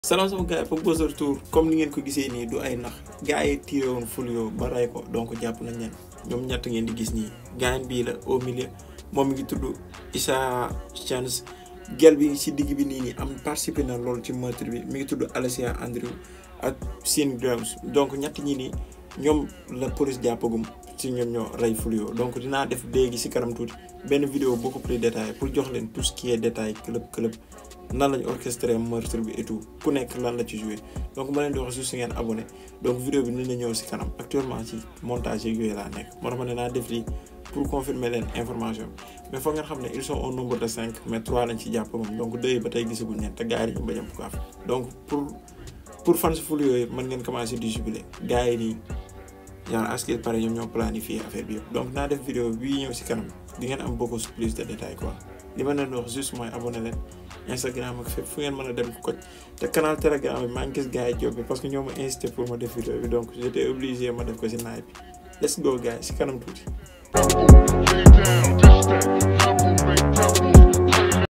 salaam sama gars yi Papa Buzz retour comme ni ngeen ko gisee nii du ay nax gars yi tiré woon Fulio ba rey ko donc jàpp nañ leen ñoom ñett ngeen di gis nii gaañ bii la au milieu moom mi ngi tudd Issa Chance gel bi si digg bi nii nii am participé na loolu ci meurtre bi mi ngi tudd Alessia Andrew ak Sean Grimes donc ñett ñi nii ñoom la police jàppagum si ñoom ñoo rey Fulio donc dinaa def léegi si kanam tuuti benn vidéo beaucoup plus détaillé pour jox leen tout ce qui est détail club club nan lañu orchestré meurtre bi et tout ku nekk lan la ci joué donc ma leen di wax juste ngeen abonné donc vidéo bi ni la ñëw si kanam actuellement ci montage yeeg yooyu laa nekk moo tax ma ne naa def lii pour confirmer leen information mais foog ngeen xam ne ils sont au nombre de cinq mais trois lañ ci jàpp moom donc deux yi ba tey gisaguñ leen te gars yi dañu bañ a bukaaf donc pour pour fan si Fulio yooyu mën ngeen commencé di jubilé gars yi nii genre à ce qu'il paraît ñoom ñoo planifié affaire bi yëpp donc naa def vidéo bii ñëw si kanam di ngeen am beaucoup plus de détails quoi li ma leen wax juste mooy abonné leen Instagram ak fépp fu ngeen mën a dem ko te canal Telegram bi maa ngi gis gars yi job bi parce que ñoo ma incité pour ma def vidéo bi donc j'étais obligé ma def ko si naaj bi let's go gars yi si kanam tuuti.